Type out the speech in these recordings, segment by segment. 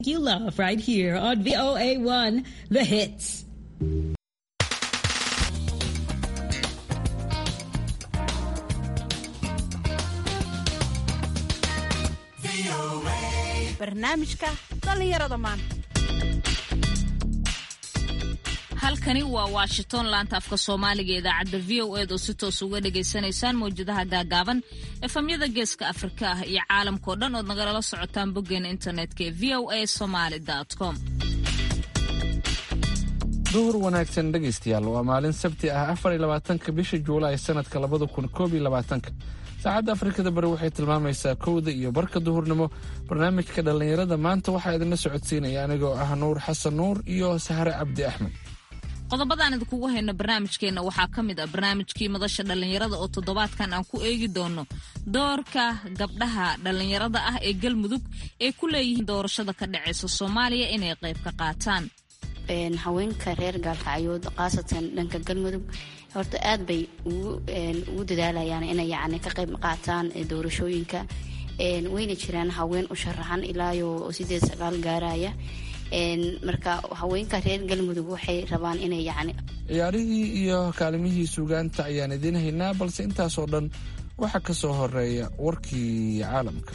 You love right here on VOA1, The Hits. barnaamijka dhallinyarada maanta halkani waa washington laanta afka soomaaliga idaacadda v o eed oo si toos uga dhagaysanaysaan mawjadaha gaagaaban efamyada geeska afrika ah iyo caalamkao dhan ood nagalala socotaan boggeena internetka ee v o a somaly com duhur wanaagsan dhegaystayaal waa maalin sabti ah afar iyo labaatanka bisha juulaay sanadka labada kun koob iyo labaatanka saacadda afrikada bari waxay tilmaamaysaa kowda iyo barka duhurnimo barnaamijka dhallinyarada maanta waxaa idinla socodsiinaya anigoo ah nuur xasan nuur iyo sahre cabdi axmed qodobadaan idinkugu hayno barnaamijkeenna waxaa ka mid ah barnaamijkii madasha dhallinyarada oo toddobaadkan aan ku eegi doono doorka gabdhaha dhallinyarada ah ee galmudug ee ku leeyihiin doorashada ka dhaceysa soomaaliya inay qayb ka qaataan haweenka reer gaalkacyood khaasatan dhanka galmudug horta aad bay ugu dadaalayaan inay yani ka qayb qaataan doorashooyinka wayna jiraan haween u sharaxan ilaayo sideed sagaal gaaraya marka haweenka reer galmudug waxay rabaan inay yani ciyaarihii iyo kaalimihii suugaanta ayaan idiin haynaa balse intaasoo dhan waxaa ka soo horeeya warkii caalamka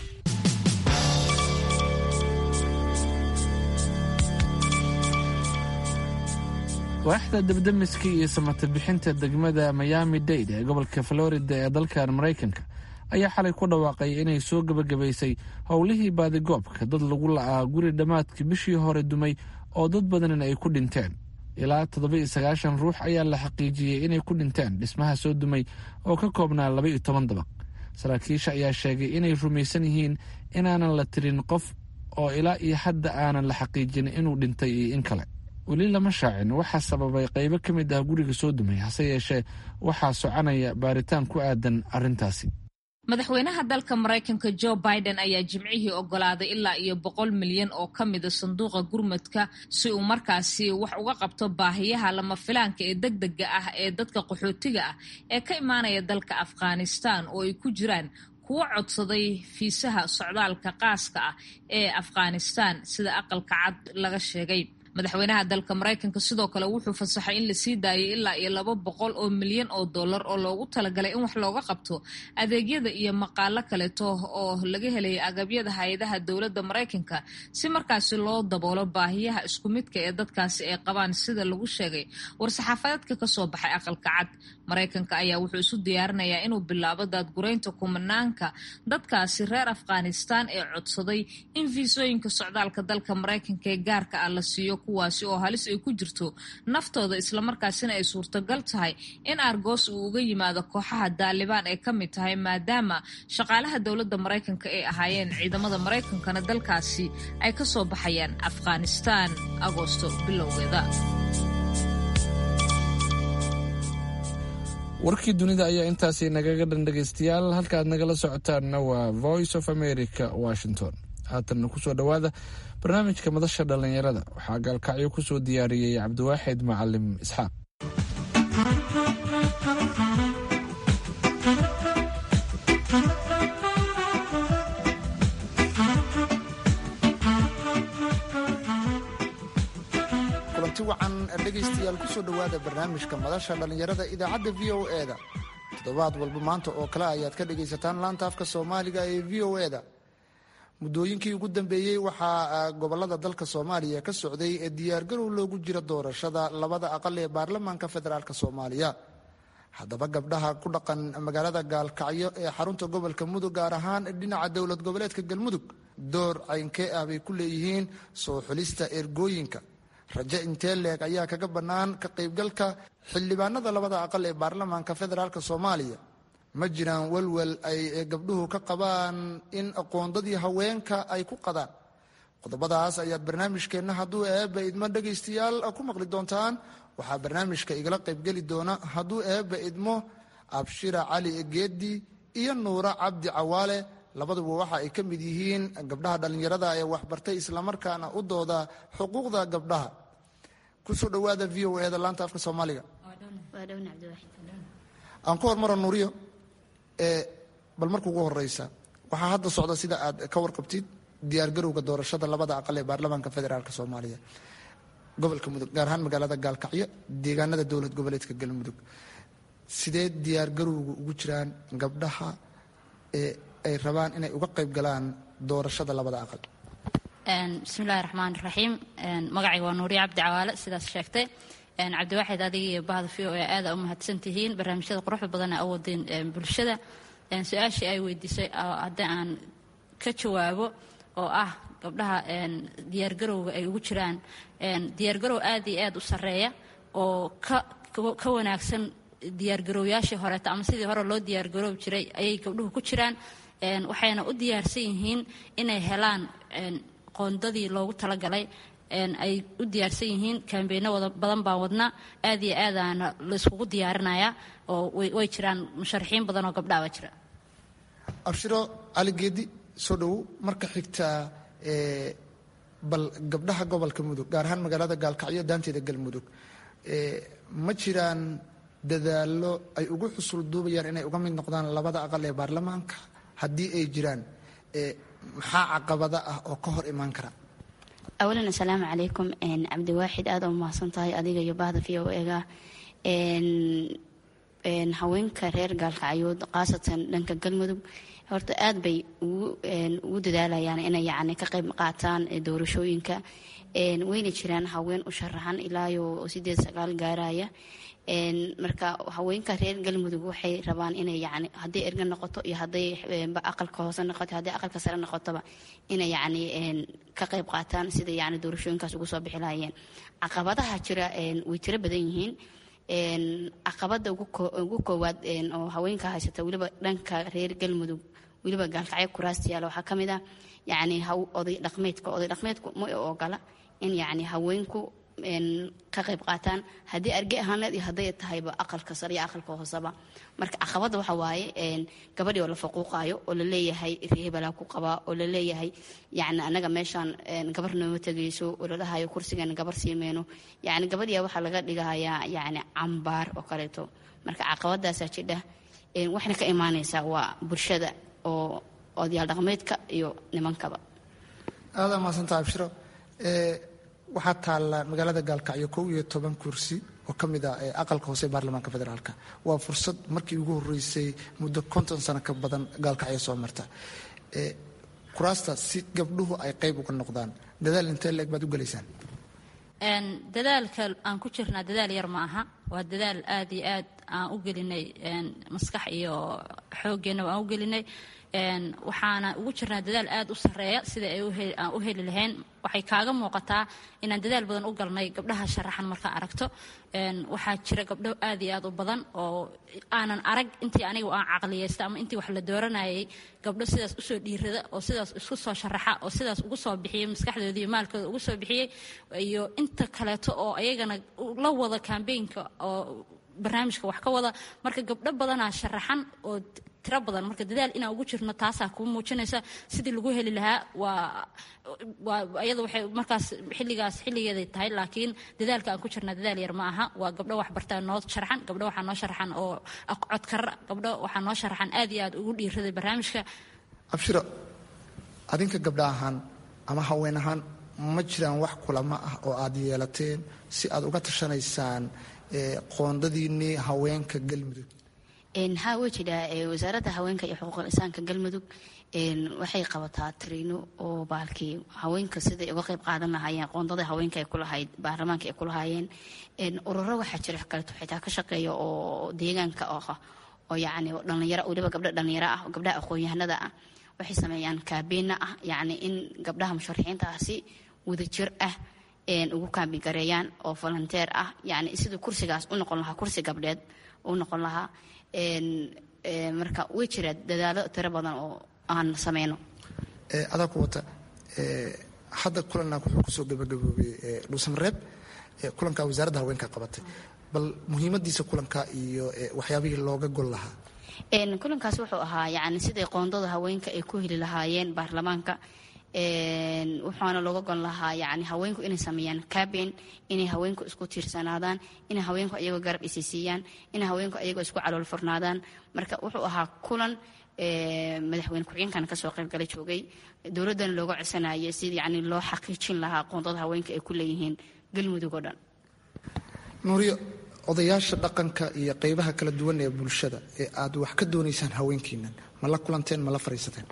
waaxda debdemiska iyo samata bixinta degmada miami dade ee gobolka florida ee dalkan maraykanka ayaa xalay ku dhawaaqay inay soo gebagabaysay howlihii baadigoobka dad lagu la'aa guri dhammaadkii bishii hore dumay oo dad badanina ay ku dhinteen ilaa toddoba iyo sagaashan ruux ayaa la xaqiijiyey inay ku dhinteen dhismaha soo dumay oo ka koobnaa laba iyo toban dabaq saraakiisha ayaa sheegay inay rumaysan yihiin inaanan la tirin qof oo ilaa iyo hadda aanan la xaqiijin inuu dhintay iyo in kale weli lama shaacin waxaa sababay qaybo ka mid ah guriga soo dumay hase yeeshee waxaa soconaya baaritaan ku aadan arrintaasi madaxweynaha dalka maraykanka jo biden ayaa jimcihii ogolaaday ilaa iyo boqol milyan oo ka mida sanduuqa gurmadka si uu markaasi wax uga qabto baahiyaha lama filaanka ee deg dega ah ee dadka qaxootiga ah ee ka imaanaya dalka afghanistan oo ay ku jiraan kuwo codsaday fiisaha socdaalka qaaska ah ee afghanistan sida aqalka cad laga sheegay madaxweynaha dalka maraykanka sidoo kale wuxuu fasaxay in lasii daayay ilaa iyo laba boqol oo milyan oo dollar oo loogu talagalay in wax looga qabto adeegyada iyo maqaalo kaleeto oo laga helaya agabyada hay-adaha dowladda maraykanka si markaasi loo daboolo baahiyaha isku midka ee dadkaasi ay qabaan sida lagu sheegay war-saxaafadeedka kasoo baxay aqalka cad maraykanka ayaa wuxuu isu diyaarinayaa inuu bilaabo daadguraynta kumanaanka dadkaasi reer afghanistan ee codsaday in fiisooyinka socdaalka dalka maraykanka ee gaarka ah la siiyo kuwaasi oo halis ay ku jirto naftooda islamarkaasina ay suurtagal tahay in argos uu uga yimaado kooxaha daalibaan ay ka mid tahay maadaama shaqaalaha dowladda maraykanka ay ahaayeen ciidamada maraykankana dalkaasi ay ka soo baxayaan afghanistan agoosto bilowgeeda warkii dunida ayaa intaasi nagaga dhan dhegaystayaal halka aad nagala socotaanna waa voice of america washington haatanna kusoo dhowaada barnaamijka madasha dhallinyarada waxaa gaalkacyo kusoo diyaariyey cabdiwaaxid macalim isxaaq kulanti wacan dhegaystayaal kusoo dhowaada barnaamijka madasha dhallinyarada idaacadda v o e da toddobaad walba maanta oo kale ayaad ka dhagaysataan laanta afka soomaaliga ee v o e da muddooyinkii ugu dambeeyey waxaa gobolada dalka soomaaliya ka socday ee diyaargarow loogu jiro doorashada labada aqal ee baarlamaanka federaalk soomaaliya haddaba gabdhaha ku dhaqan magaalada gaalkacyo ee xarunta gobolka mudug gaar ahaan dhinaca dowlad goboleedka galmudug door caynkee ah bay ku leeyihiin soo xulista ergooyinka rajo intee leeg ayaa kaga bannaan ka qaybgalka xildhibaanada labada aqal ee baarlamaanka federaalk soomaaliya ma jiraan welwel ay gabdhuhu ka qabaan in aqoondadii haweenka ay ku qadaan qodobadaas ayaad barnaamijkeenna hadduu eebba idmo dhegaystayaal ku maqli doontaan waxaa barnaamijka igala qaybgeli doona hadduu eebba idmo abshira cali geedi iyo nuura cabdi cawaale labaduba waxa ay ka mid yihiin gabdhaha dhallinyarada ee waxbartay islamarkaana u dooda xuquuqda gabdhaha kusoo dhowaada v o e da laanta afka soomaaliga aan ku hormaro nuuriyo bal marka ugu horeysa waxaa hadda socda sida aad ka warqabtid diyaargarowga doorashada labada aqal ee baarlamaanka federaalk soomaaliya gobolka mudug gaar ahaan magaalada gaalkacyo deegaanada dowlad goboleedka galmudug sidee diyaargarowga ugu jiraan gabdhaha ee ay rabaan inay uga qayb galaan doorashada labada aqal bismillahi raxmaan raxiim magacayga waa nuuriya cabdi cawaale sidaas sheegtay cabdiwaaxid adiga iyo bahda v o e aada u mahadsan tihiin barnaamijyada quruxda badan ee awoodeen bulshada su-aashii ay weydiisay haddii aan ka jawaabo oo ah gabdhaha diyaargarowga ay ugu jiraan diyaargarow aada iyo aada u sarreeya oo ka wanaagsan diyaargarowyaashii horeeta ama sidii hore loo diyaargaroobi jiray ayay gabdhuhu ku jiraan waxayna u diyaarsan yihiin inay helaan qoondadii loogu talagalay ay u diyaarsan yihiin kambeynno wada badan baan wadna aad iyo aadaana layskugu diyaarinayaa oo way jiraan musharaxiin badan oo gabdhaha baa jira abshiro cali geedi soo dhowow marka xigta bal gabdhaha gobolka mudug gaar ahaan magaalada gaalkacyo daanteeda galmudug ma jiraan dadaallo ay ugu xusul duubayaan inay uga mid noqdaan labada aqal ee baarlamaanka haddii ay jiraan maxaa caqabada ah oo ka hor imaan kara awalan assalaamu calaykum cabdiwaaxid aada u mahadsan tahay adiga iyo bahda v o ega haweenka reer gaalkacyood khaasatan dhanka galmudug horta aad bay ugu dadaalayaan inay yani ka qayb qaataan doorashooyinka wayna jiraan haween u sharaxan ilaayo sideed sagaal gaaraya marka haweenka reer galmudug waxay rabaan inay yani hadday erga noqoto iyo hadday aqalka hoose noqoto hadday aqalka sare noqotoba inay yani ka qayb qaataan sida yani doorashooyinkaas ugu soo bixi lahayeen caqabadaha jira way tiro badan yihiin caqabada ugu koowaad oo haweenka haysata weliba dhanka reer galmudug weliba gaalkacyo kuraasta yaala waxaa kamid ah yani oday dhaqmeedka oday dhaqmeedku ma ogola in yani haweenku ka qayb qaataan haddii arge ahaaneed iyo hadday tahayba aqalka sare iyo aqalka hooseba marka caqabada waxa waaye gabadhii oo la faquuqaayo oo laleeyahay reebelaa ku qabaa oo laleeyahay yani anaga meeshaan gabar nooma tegayso oo lalahayo kursigan gabar siimeyno yani gabadhiya waxaa laga dhigahayaa yani cambaar oo kaleeto marka caqabadaasaa jidha waxna ka imaanaysaa waa bulshada oo odayaal dhaqmeedka iyo nimankaba aada mahadsantaa abshiro waxaa taalla magaalada gaalkacyo kow iyo toban kursi oo ka mid ah aqalka hoose ee baarlamaanka federaalka waa fursad markii ugu horeysay muddo konton sano ka badan gaalkacyo soo marta kuraasta si gabdhuhu ay qayb uga noqdaan dadaal intee leeg baad u gelaysaan dadaalka aan ku jirnaa dadaal yar ma aha waa dadaal aada iyo aad aan u gelinay maskax iyo xooggeenna aan u gelinay waxaana ugu jirnaa dadaal aada u sarreeya sida ay aan u heli lahayn waxay kaaga muuqataa inaan dadaal badan u galnay gabdhaha sharaxan markaa aragto waxaa jira gabdho aad iyo aad u badan oo aanan arag intii aniga aan caqliyeysta ama intii wax la dooranayay gabdho sidaas usoo dhiirada oo sidaas isku soo sharaxa oo sidaas ugu soo bixiyey maskaxdooda iyo maalkooda ugu soo bixiyey iyo inta kaleeto oo ayagana la wada kambeynka oo barnaamijka wax ka wada marka gabdho badanaa sharaxan oo tiro badan marka dadaal inaan ugu jirno taasaa kuu muujinaysa sidii lagu heli lahaa waa waa iyada waxay markaas xilligaas xilligeeday tahay laakiin dadaalka aan ku jirna dadaal yar ma aha waa gabdho wax bartaa noo sharaxan gabdho waxaa noo sharaxan oo codkara gabdho waxaa noo sharaxan aad iyo aad ugu dhiiraday barnaamijka abshiro adinka gabdha ahaan ama haween ahaan ma jiraan wax kulamo ah oo aad yeelateen si aad uga tashanaysaan qoondadiinnii haweenka galmudug ha way jidhaa wasaaradda haweenka iyo xuquuqul insaanka galmudug waxay qabataa tariino oo baalkii haweenka siday uga qayb qaadan lahaayeen qoondada haweenka ay kulahayd baarlamaanka ay kulahaayeen ururo waxaa jira kaleeto xitaa ka shaqeeya oo deegaanka ah oo yacni dhalinyaro weliba gabdho dhalinyaro ah oo gabdhaha aqoon-yahanada ah waxay sameeyaan kaabeena ah yacni in gabdhaha musharaxiinta ah si wadajir ah ugu kaabigareeyaan oo volunteer ah yani siduu kursigaas u noqon lahaa kursi gabdheed u noqon lahaa marka way jira dadaalo tiro badan oo aan sameyno adaa ku wata hadda kulanaa wuxuu kusoo gabagaboobay dhuusamareeb kulanka wasaaradda haweenka qabatay bal muhiimadiisa kulanka iyo waxyaabihii looga gol lahaa kulankaas wuxuu ahaa yani siday qoondada haweenka ay ku heli lahaayeen baarlamaanka wuxuuna looga gon lahaa yani haweenku inay sameeyaan caben inay haweenku isku tiirsanaadaan inay haweenku ayagoo garab isisiiyaan inay haweenku ayagoo isku calool furnaadaan marka wuxuu ahaa kulan madaxweyne ku-xigeenkana kasoo qaybgalay joogay dowladdana looga codsanaya si yani loo xaqiijin lahaa qoondada haweenka ay ku leeyihiin galmudug oo dhan nuuriyo odayaasha dhaqanka iyo qeybaha kala duwan ee bulshada ee aad wax ka doonaysaan haweenkiinan ma la kulanteen ma la fadhiisateen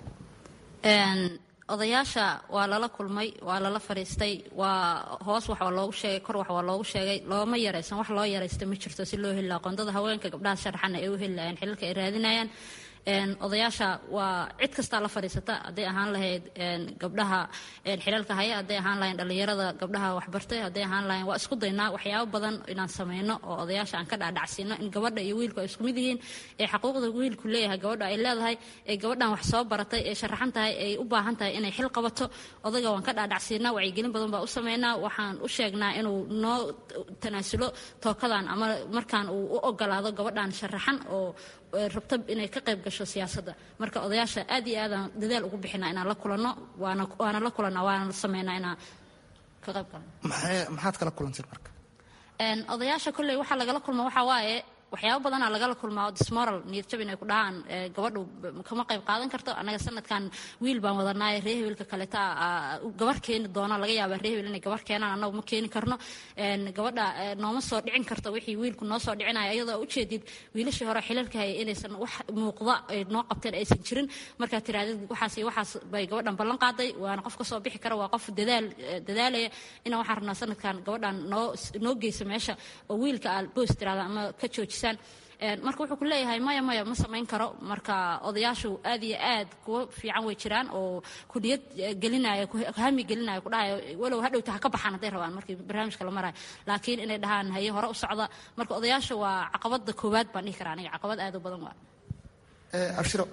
odayaasha waa lala kulmay waa lala fadhiistay waa hoos wax waa loogu sheegay kor wax waa loogu sheegay looma yaraysan wax loo yaraysta ma jirto si loo heli lahaa qoondada haweenka gabdhaha sharaxana ay u heli lahayeen xilalka ay raadinayaan odayaasha waa cid kastaa la fadhiisata hadday ahaan lahayd gabdhaha xilalka haya hadday ahaan lahayn dhallinyarada gabdhaha waxbartay hadday ahaan lahayn waa isku daynaa waxyaabo badan inaan sameyno oo odayaasha aan ka dhaadhacsiino in gabadha iyo wiilku ay isku mid yihiin ee xaquuqda wiilku leeyahay gabadha ay leedahay ee gabadhan wax soo baratay ee sharaxan tahay ay u baahan tahay inay xil qabato odayga waan ka dhaadhacsiinaa wacyigelin badan baa u sameynaa waxaan u sheegnaa inuu noo tanaasulo tookadan ama markaan uu u ogolaado gabadhan sharaxan oo rabta inay ka qayb gasho siyaasadda marka odayaasha aad iyo aadaan dadaal ugu bixinaa inaan la kulanno waana waana la kulanaa waana sameynaa inaan ka qayb galno maxaad kala kulanteen marka odayaasha kolley waxaa lagala kulma waxaa waaye waxyaabo badanaa lagala kulmaa dismoral niyadjab inay ku dhahaan gabadhu kama qayb qaadan karto annaga sanadkan wiil baan wadanaaye ree hebelka kaleta gabar keeni doona laga yaabaa ree hebel inay gabar keenaan annagu ma keeni karno gabadha nooma soo dhicin karto wixii wiilku noo soo dhicinaya iyadoo ujeedid wiilashii hore xilalka hayay inaysan wax muuqda ay noo qabteen aysan jirin markaa tiraadid waxaas iyo waxaas bay gabadhan ballan qaaday waana qof kasoo bixi kara waa qof dadaal dadaalaya inaan waxaan rabnaa sanadkan gabadhan noo noo geysa meesha oo wiilka aad boos tiraada ama ka joojisa marka wuxuu ku leeyahay maya maya ma samayn karo marka odayaashu aad iyo aad kuwa fiican way jiraan oo kuniyad gelinaya hami gelinaya ku dhahayo walow hadhowta ha ka baxaan hadday rabaan markii barnaamijka la marayo laakiin inay dhahaan haye hore u socda marka odayaasha waa caqabada koowaad baan dhihi karaa aniga caqabad aad u badan waa abshiro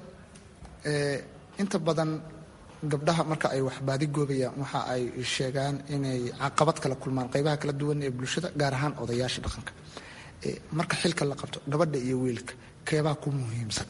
inta badan gabdhaha marka ay wax baadigoobayaan waxa ay sheegaan inay caqabad kala kulmaan qaybaha kala duwan ee bulshada gaar ahaan odayaasha dhaqanka marka xilka la qabto gabadha iyo wiilka keebaa ku muhiimsan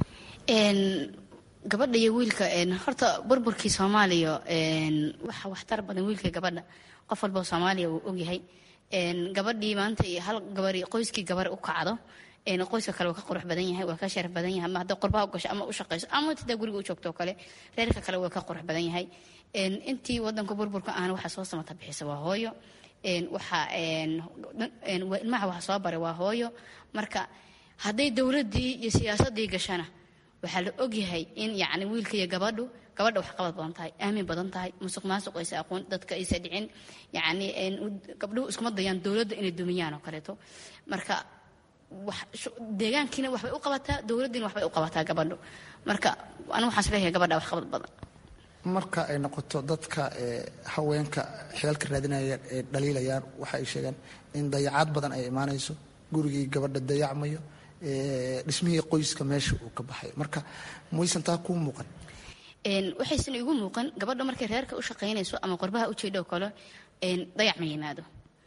gabadha iyo wiilka horta burburkii soomaaliya waxa waxtar badan wiilka gabadha qof walba soomaaliya uu ogyahay gabadhii maanta hal gabari qoyskii gabar u kacdo qoyska kale waa ka qurux badan yahay waa ka sharaf badan yahay ama hadda qurbaha u gasho ama u shaqayso ama tidaa guriga u joogto kale reerka kale waa ka qurux badan yahay intii wadanka burburka ahna waxa soo samata bixisa waa hooyo waxa ilmaha waxa soo baray waa hooyo marka hadday dowladdii iyo siyaasadii gashana waxaa la ogyahay in yacni wiilka iyo gabadhu gabadha wax qabad badan tahay aamin badan tahay musuq maasuq aysa aqoon dadka aysa dhicin yacni gabdhuhu iskuma dayaan dowladda inay dumiyaan oo kaleeto marka deegaankiina waxbay u qabataa dowladdiina waxbay u qabataa gabadhu marka anigu waxaan isleeyahay gabadha wax qabad badan marka ay noqoto dadka haweenka xilalka raadinaya ee dhaliilayaan waxa ay sheegaan in dayacaad badan ay imaanayso gurigii gabadha dayacmayo dhismihii qoyska meesha uu ka baxayo marka maysan taa kuu muuqan waxaysan igu muuqan gabadha markay reerka u shaqaynayso ama qorbaha ujeedho kale dayac ma yimaado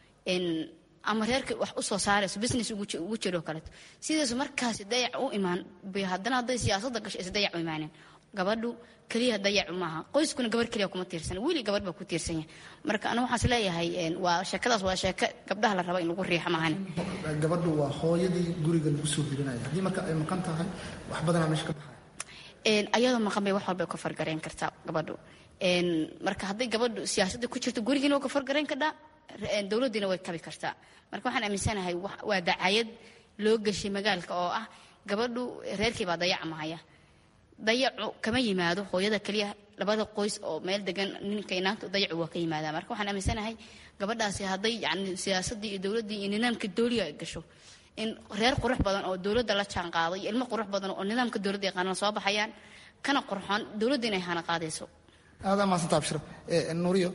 ama reerka wax usoo saarayso business ugu jiro kaleeto sidaasu markaasi dayac u imaan bay haddana hadday siyaasadda gasho is dayac u imaaneen gabadhu keliya dayacu maaha qoyskuna gabar keliya kuma tiirsan wiili gabadh baa ku tiirsan yahay marka aniga waxaan isleeyahay waa sheekadaas waa sheeko gabdhaha la raba in lagu riixo maahan gabadhu waa hooyadii guriga lagu soo hirinaya haddii marka ay maqan tahay wax badanaa meesha ka baxaya ayadoo maqan bay wax walbay ka fargarayn kartaa gabadhu marka hadday gabadhu siyaasadda ku jirto gurigiina waa ka fargarayn kadhaa dowladdiina way kabi kartaa marka waxaan aaminsanahay waa dacayad loo geshay magaalka oo ah gabadhu reerkii baa dayacmahaya dayacu kama yimaado hooyada keliya labada qoys oo meel degan ninka inaanta dayacu waa ka yimaada marka waxaan aaminsanahay gabadhaasi hadday yani siyaasaddii iyo dowladdii iyo nidaamka dowliga ay gasho in reer qurux badan oo dowladda la jaan qaado iyo ilmo qurux badan oo nidaamka dowladda yaqaanana soo baxayaan kana qurxoon dowladda inay hana qaadayso aadaa mahadsanta abshir nuuriyo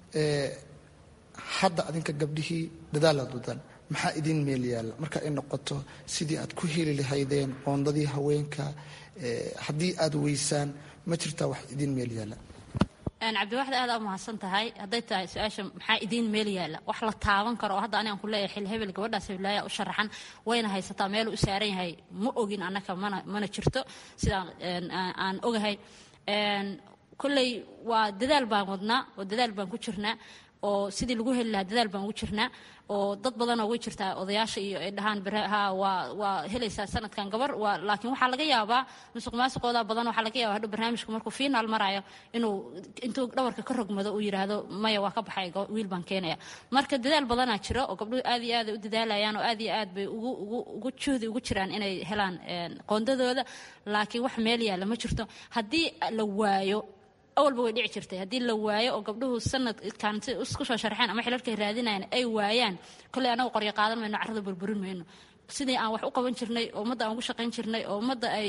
hadda adinka gabdhihii dadaalaad wadaan maxaa idiin meel yaalla marka ay noqoto sidii aad ku heli lahaydeen qoondadii haweenka haddii aad weysaan ma jirtaa wax idiin meel yaalla cabdiwaxda aad u mahadsan tahay hadday tahay su-aasha maxaa idiin meel yaalla wax la taaban karo oo hadda anigan ku leeyahay xil hebel gabadhaas heblaaya u sharaxan wayna haysataa meel u saaran yahay ma ogin annaka mana mana jirto sidaan aan ogahay kolley waa dadaal baan wadnaa oo dadaal baan ku jirnaa oo sidii lagu heli lahaa dadaal baan ugu jirnaa oo dad badanoo way jirtaa odayaasha iyo ay dhahaan ha waa waa helaysaa sanadkan gabar waa laakiin waxaa laga yaabaa musuq maasuqooda badan waxaa laga yaabaa hadhow barnaamijku markuu fiinaal marayo inuu intuu dhawarka ka rogmado uu yidhaahdo maya waa ka baxay wiil baan keenaya marka dadaal badanaa jiro oo gabdhuhu aad iyo aad ay u dadaalayaan oo aad iyo aad bay ugu ugu ugu juhdi ugu jiraan inay helaan qoondadooda laakiin wax meel yaalla ma jirto haddii la waayo awalba way dhici jirtay haddii la waayo oo gabdhuhu sanadkan si isku soo sharxeen ama xilalkay raadinayan ay waayaan kolley anagu qoryo qaadan mayno carrada burburin mayno sidii aan wax u qaban jirnay oo ummadda aan ugu shaqayn jirnay oo ummadda ay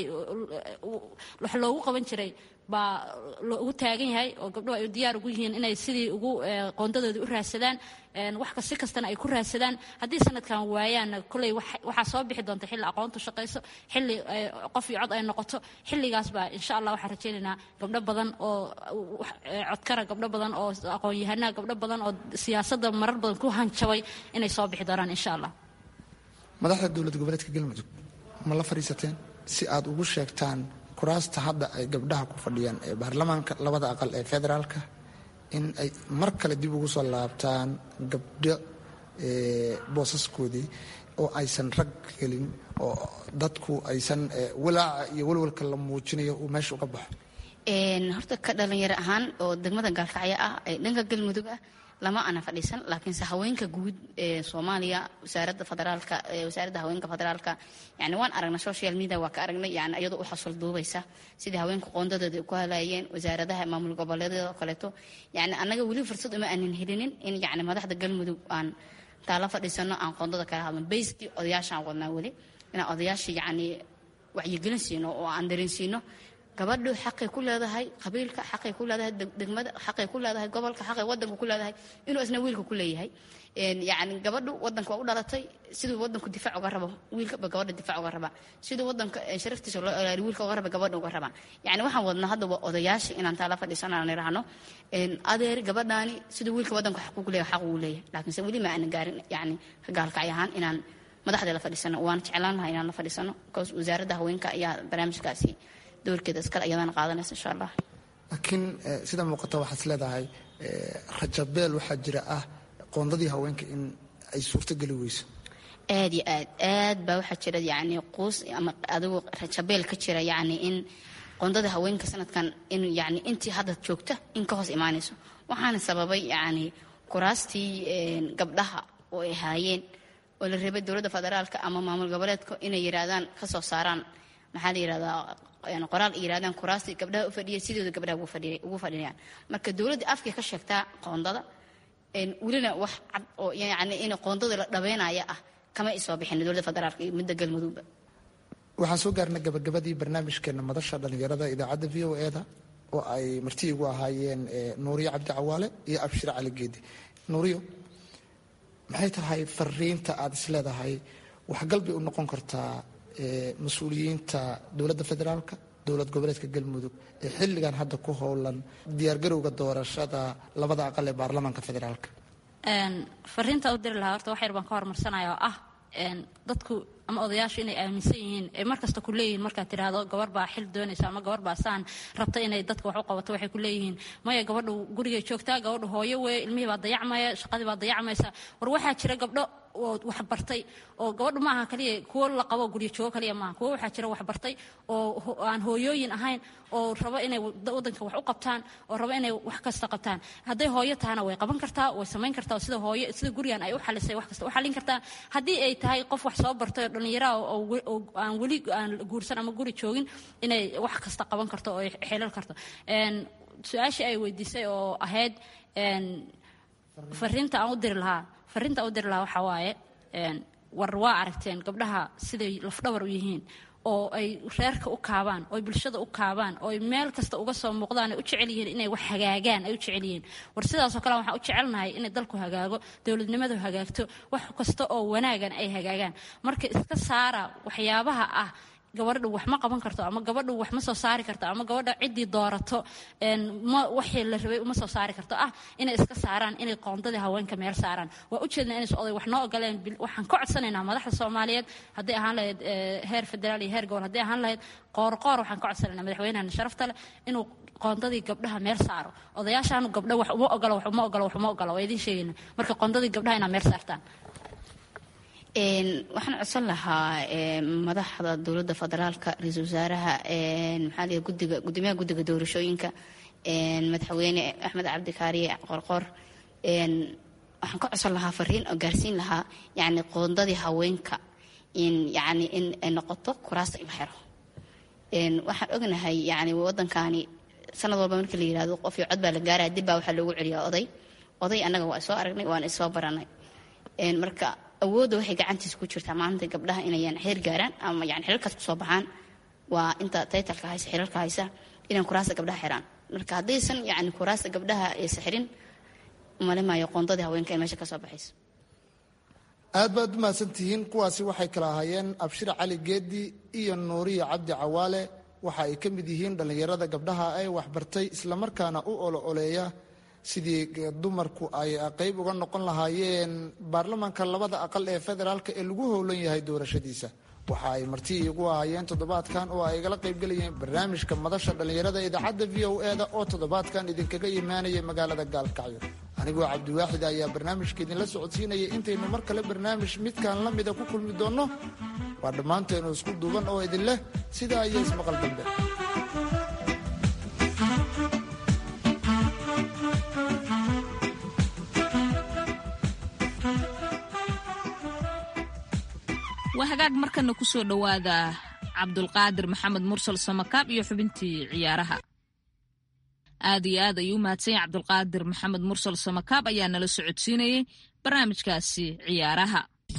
wax loogu qaban jiray baa ugu taagan yahay oo gabdhuhu ay diyaar ugu yihiin inay sidii ugu qoondadoodii u raadsadaan wax si kastana ay ku raadsadaan haddii sanadkan waayaanna kolley waxaa soo bixi doonta xilli aqoontu shaqayso xilli qof iyo cod ay noqoto xilligaas baa insha allah waxaan rajaynaynaa gabdho badan oo codkara gabdho badan oo aqoon-yahanaa gabdho badan oo siyaasadda marar badan ku hanjabay inay soo bixi doonaan insha allah madaxda dowlad goboleedka galmudug ma la fadhiisateen si aad ugu sheegtaan kuraasta hadda ay gabdhaha ku fadhiyaan ee baarlamaanka labada aqal ee federaalka in ay mar kale dib ugu soo laabtaan gabdho boosaskoodii oo aysan rag gelin oo dadku aysan walaaca iyo walwalka la muujinayo uu meesha uga baxo horta ka dhalinyaro ahaan oo degmada gaalkacyo ah ee dhanka galmudug ah lama ana fadhiisan laakiinse haweenka guud ee soomaaliya wasaaradda federaalka wasaaradda haweenka federaalka yani waan aragnay social media waa ka aragnay yani iyadoo u xasul duubaysa sidii haweenka qoondadooda ay ku halayeen wasaaradaha maamul goboleedyada oo kaleeto yani annaga weli fursad uma aanan helinin in yani madaxda galmudug aan taala fadhiisano aan qoondada kala hadlo bayskii odayaashaan wadnaa weli inaan odayaasha yani wacyigelin siino oo aan dareensiino gabadhu xaqay ku leedahay qabiilka xaqay ku leedahay degmada xaqay ku leedahay gobolka xaqay wadanka ku leedahay inuu isna wiilka ku leeyahay yani gabadhu wadanka waa u dhalatay siduu wadanku difaac uga rabo wiilkaba gabadha difaac uga rabaa siduu wadanka sharaftiisa loo ilaaliyo wiilka uga raba gabadha uga rabaa yani waxaan wadnaa hadda waa odayaasha inaan taala fadhiisano aan idhaahno adeer gabadhaani siduu wiilka wadanka xaq ugu leeyahay xaq ugu leeyahay laakiinse weli ma aanan gaarin yani gaalkacay ahaan inaan madaxda la fadhiisano waan jeclaan lahaa inaan la fadhiisano bcause wasaaradda haweenka ayaa barnaamijkaasi doorkeeda iskale ayadana qaadanaysa insha allah laakiin sida muuqata waxaad leedahay rajabeel waxaa jira ah qoondadii haweenka in ay suurtogeli weyso aad iyo aad aad baa waxaa jira yani quus ama adigu rajabeel ka jira yani in qoondada haweenka sanadkan in yani intii hadda joogta in ka hoos imaanayso waxaana sababay yani kuraastii gabdhaha oo ay haayeen oo la reebay dowladda federaalka ama maamul goboleedka inay yiraahdaan kasoo saaraan maxaa la yirahdaa qoraal yirahdaan kuraastii gabdhaha u fadhiyay sidooda gabdhaha ugu fadhiyaan marka dowladda afkay ka sheegtaa qoondada welina wax cad oo yani in qoondada la dhabeynaya ah kama isoo bixin dowladda federaalka iyo midda galmudugba waxaan soo gaarnay gabagabadii barnaamijkeena madasha dhallinyarada idaacadda v o eda oo ay marti igu ahaayeen nuuriyo cabdi cawaale iyo abshir cali geedi nuuriyo maxay tahay fariinta aada is leedahay waxgal bay u noqon kartaa mas-uuliyiinta dowladda federaalka dowlad goboleedka galmudug ee xilligan hadda ku howlan diyaargarowga doorashada labada aqal ee baarlamaanka federaalka fariinta u diri lahaa horta wax yar baan ka hormarsanaya oo ah dadku ama odayaashu inay aaminsan yihiin ee markasta ku leeyihiin markaad tidhaahdo gabar baa xil doonaysa ama gabar baa saan rabta inay dadka wax u qabato waxay ku leeyihiin maya gabadhu gurigay joogtaa gabadhu hooyo weeye ilmihii baa dayacmaya shaqadii baa dayacmaysa war waxaa jira gabdho oo wax bartay oo gabadhu maaha kaliya kuwo la qabo guryo joogo kaliya maaha kuwo waxaa jira wax bartay oo aan hooyooyin ahayn oo rabo inay wadanka wax u qabtaan oo rabo inay wax kasta qabtaan hadday hooyo tahana way qaban kartaa way samayn kartaa sida hooyo sida gurigan ay u xalisay wax kasta u xalin kartaa haddii ay tahay qof wax soo bartay oo dhallinyaraha oo aan weli aan guursan ama guri joogin inay wax kasta qaban karto oo ay xelal karto su-aashii ay weydiisay oo ahayd fariinta aan u diri lahaa fariinta aan u diri lahaa waxaa waaye war waa aragteen gabdhaha siday lafdhabar u yihiin oo ay reerka u kaabaan oo ay bulshada u kaabaan oo ay meel kasta uga soo muuqdaan ay u jecel yihiin inay wax hagaagaan ay u jecel yihiin war sidaasoo kale waxaan u jecelnahay inay dalku hagaago dowladnimadu hagaagto wax kasta oo wanaagan ay hagaagaan marka iska saara waxyaabaha ah gabadha wax ma qaban karto ama gabadha wax ma soo saari karto ama gabadha ciddii doorato ma waxii la rabay uma soo saari karto ah inay iska saaraan inay qoondadii haweenka meel saaraan waa ujeednaa inays oday wax noo ogoleen waxaan ka codsanaynaa madaxda soomaaliyeed hadday ahaan lahayd heer federaal iyo heer gobol hadday ahaan lahayd qoorqoor waxaan ka codsanaynaa madaxweynahana sharafta leh inuu qoondadii gabdhaha meel saaro odayaashaanu gabdha wax uma ogolo wax uma ogolo wax uma ogolo waa idiin sheegayna marka qoondadii gabdhaha inaa meel saartaan waxaan codsan lahaa madaxda dowladda federaalka ra-iisul wasaaraha maxaa lihi gudiga gudoomiyaha guddiga doorashooyinka madaxweyne axmed cabdikaariye qorqor waxaan ka codsan lahaa fariin oo gaarsiin lahaa yani qoondadii haweenka in yani in ay noqoto kuraasta in la xiro waxaan ognahay yani waddankaani sanad walba marka la yirahdo qof iyo cod baa la gaaraya dib baa waxaa loogu celiyaa oday oday annaga waa soo aragnay waana isoo baranay marka awoodda waxay gacantiisa ku jirtaa maanta gabdhaha inayan xeer gaaraan ama yani xilalkaas kusoo baxaan waa inta taytalka haysa xilalka haysa inay kuraasta gabdhaha xiraan marka haddaysan yani kuraasta gabdhaha aysa xirin malimaayo qoondadii haweenka in meesha ka soo baxayso aad baad u mahadsantihiin kuwaasi waxay kala ahaayeen abshir cali geedi iyo nuuriya cabdi cawaale waxa ay ka mid yihiin dhallinyarada gabdhaha ee waxbartay islamarkaana u olo oleeya sidii dumarku ay qayb uga noqon lahaayeen baarlamaanka labada aqal ee federaalk ee lagu howlan yahay doorashadiisa waxa ay marti igu ahaayeen toddobaadkan oo ay igala qaybgelayeen barnaamijka madasha dhallinyarada idaacadda v o eda oo toddobaadkan idinkaga imaanaya magaalada gaalkacyo anigoo cabdiwaaxid ayaa barnaamijka idinla socodsiinaya intaynu mar kale barnaamij midkan la mida ku kulmi doonno waa dhammaanteenu isku duuban oo idin leh sidaa iyo ismaqal dambe waa hagaag markana ku soo dhowaada cabdulqaadir maxamed mursal samakaab iyo xubintii ciyaaraha aad iyo aad ayuu u mahadsan yahay cabdulqaadir maxamed mursal samakaab ayaa nala socodsiinayay barnaamijkaasi ciyaaraha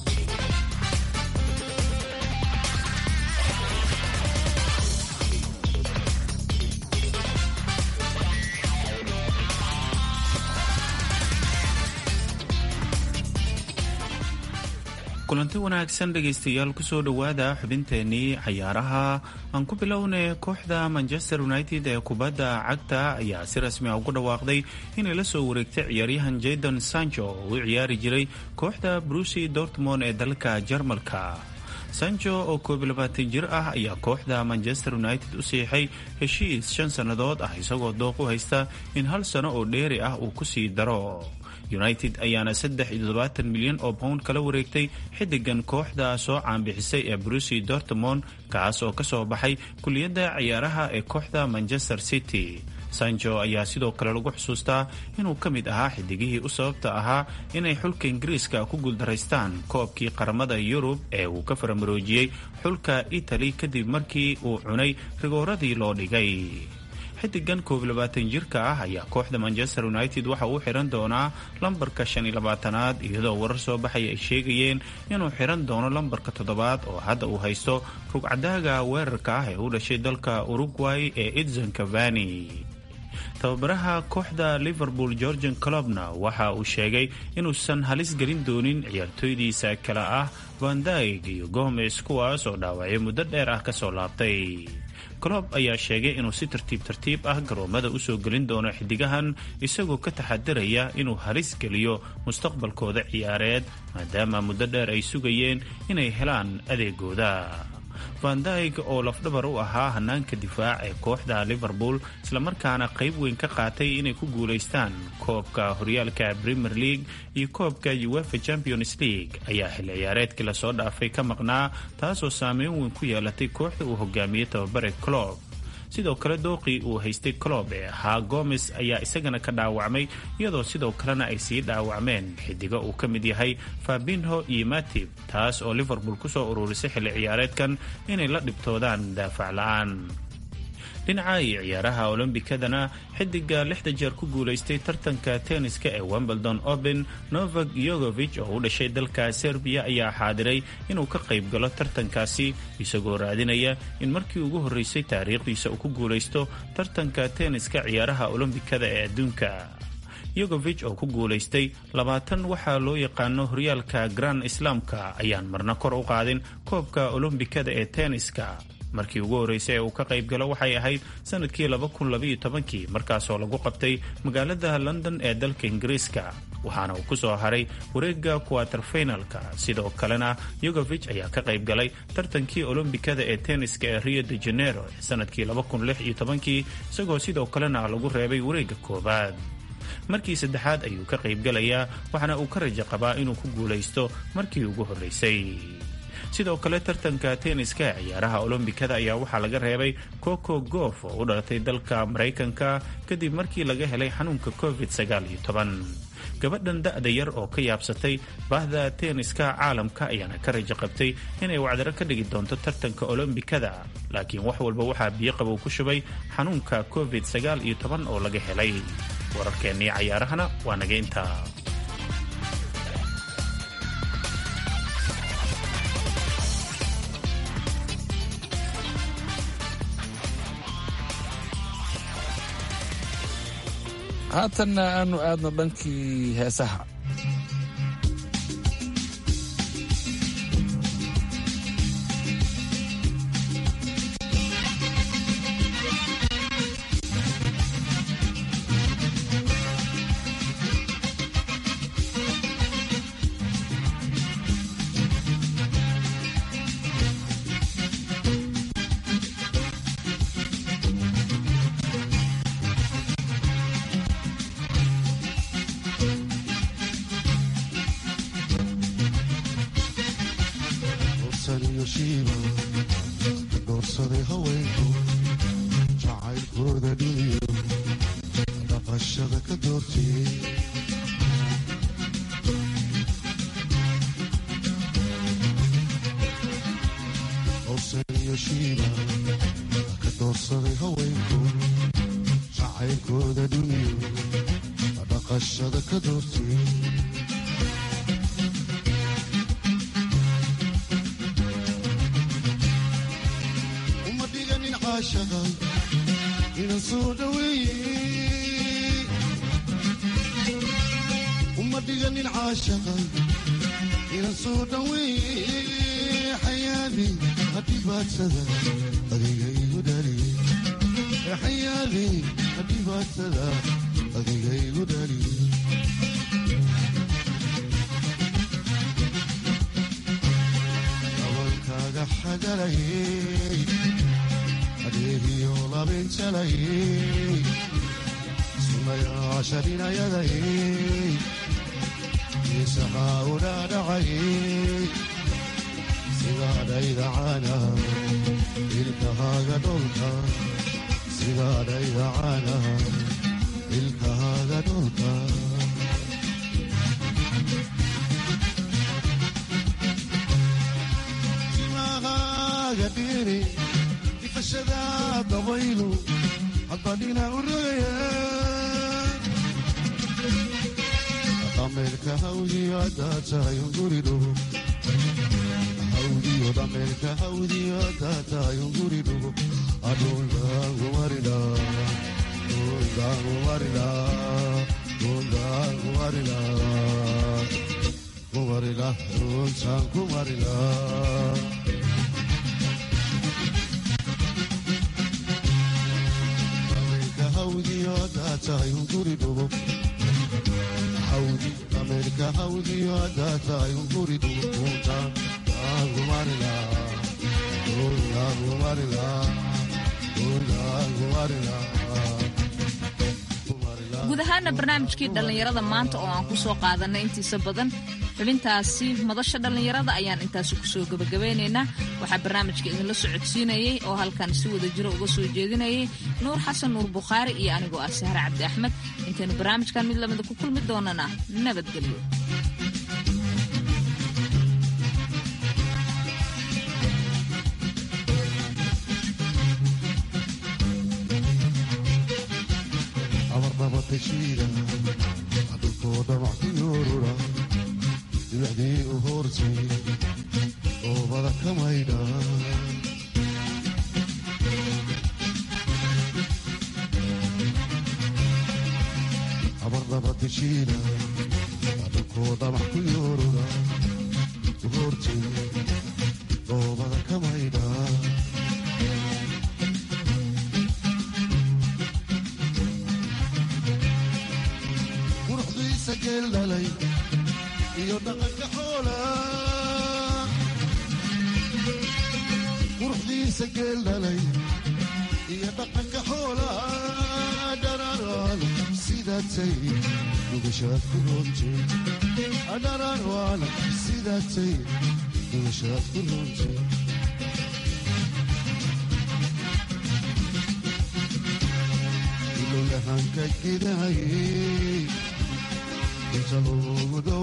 kulanti wanaagsan dhegaystayaal kusoo dhowaada xubinteenii cayaaraha aan ku bilownay kooxda manchester united ee kubadda cagta ayaa si rasmi a ugu dhawaaqday inay la soo wareegtay ciyaaryahan jadon sancho oo u ciyaari jiray kooxda brusi dortmond ee dalka jarmalka sancho oo koob labaatan jir ah ayaa kooxda manchester united u siixay heshiis shan sannadood ah isagoo dooq u haysta in hal sano oo dheeri ah uu ku sii daro united ayaana saddex iyo toddobaatan milyan oo pound kala wareegtay xidigan kooxda soo caanbixisay ee brusi dortmond kaas oo kasoo baxay kuliyadda ciyaaraha ee kooxda manchester city sancho ayaa sidoo kale lagu xusuustaa inuu ka mid ahaa xidigihii u sababta ahaa inay xulka ingiriiska ku guuldaraystaan koobkii qaramada yurub ee uu ka faramaroojiyey xulka itali kadib markii uu cunay rigooradii loo dhigay xidigan koob labaatan jirka ah ayaa kooxda manchester united waxa uu xiran doonaa lambarka shan iyo labaatanaad iyadoo warar soo baxaya ay sheegayeen inuu xiran doono lambarka toddobaad oo hadda uu haysto rugcadaaga weerarka ah ee u dhashay dalka uruguay ee edson cavani tababaraha kooxda liverpool georgian clubna waxa uu sheegay inuusan halis gelin doonin ciyaartooydiisa kale ah vandaig iyo gomes kuwaas oo dhaawacyo muddo dheer ah kasoo laabtay colob ayaa sheegay inuu si tartiib tartiib ah garoomada usoo gelin doono xidigahan isagoo ka taxadiraya inuu halis geliyo mustaqbalkooda ciyaareed maadaama muddo dheer ay sugayeen inay helaan adeegooda vandaig oo lafdhabar u ahaa hanaanka difaac ee kooxda liverpool islamarkaana qayb weyn ka qaatay inay ku guulaystaan koobka horyaalka premier league iyo koobka uefa champions league ayaa xilli ciyaareedkii lasoo dhaafay ka maqnaa taasoo saameyn weyn ku yeelatay kooxda uu hogaamiyey tababare clob sidoo kale dooqii uu haystay clob ee ahaa gomes ayaa isagana ka dhaawacmay iyadoo sidoo kalena ay sii dhaawacmeen xidigo uu ka mid yahay fabinho iyo matib taas oo liverpool kusoo ururisay xilli ciyaareedkan inay la dhibtoodaan daafac la-aan dhinaca iyo ciyaaraha olombikadana xidiga lixda jeer ku guulaystay tartanka tenniska ee wimbledon open novak yogovich oo u dhashay dalka serbiya ayaa xaadiray inuu ka qayb galo tartankaasi isagoo raadinaya in markii ugu horreysay taariikhdiisa uu ku guulaysto tartanka tenniska ciyaaraha olombikada ee adduunka yogovich oo ku guulaystay labaatan waxaa loo yaqaano horyaalka grand islaamka ayaan marna kor u qaadin koobka olombikada ee tenniska markii ugu horreysay ee uu ka qayb galo waxay ahayd sanadkii kii markaasoo lagu qabtay magaalada london ee dalka ingiriiska waxaana uu ku soo haray wareegga kuwaterfinalka sidoo kalena yogovich ayaa ka qayb galay tartankii olombikada ee tenniska ee rio de janeiro ee sanadkii kii isagoo sidoo kalena lagu reebay wareegga koowaad markii saddexaad ayuu ka qaybgalayaa waxaana uu ka rajo qabaa inuu ku guulaysto markii ugu horreysay sidoo kale tartanka tenniska ee ciyaaraha olombikada ayaa waxaa laga reebay coco goof oo u dhalatay dalka maraykanka kadib markii laga helay xanuunka covid gabadhan da-da yar oo ka yaabsatay baahda tenniska caalamka ayaana ka rajo qabtay inay wacdaro ka dhigi doonto tartanka olombikada laakiin wax walba waxaa biyo qabow ku shubay xanuunka covid oo laga helay wararkeennii cayaarahana waa naga intaa haatanna aanu aadno dhankii heesaha guud ahaana barnaamijkii dhallinyarada maanta oo aan ku soo qaadanay intiisa badan xubintaasi madasha dhallinyarada ayaan intaasi kusoo gebagabeynaynaa waxaa barnaamijka idinla socodsiinayey oo halkan si wada jiro uga soo jeedinayay nuur xasan nuur bukhaari iyo anigoo ah sahre cabdi axmed intaynu barnaamijkan mid lamida ku kulmi doonana nabadgelyo abarnabatashiida adulkooda wax ku yoorura dibacdii u hoortay oobada ka maydha abarnabatashiida adulkooda wax ku yoorura u hoortay oobada ka maydha iyo dhaqanka xoola quruxdiisa geel dhalay iyo dhaqanka xoola dhararwaan sidaatay dhugashaad ku roontay dhararwaan sidaatay dhugashaad ku roontay ilowlahanka gidahay inta loogu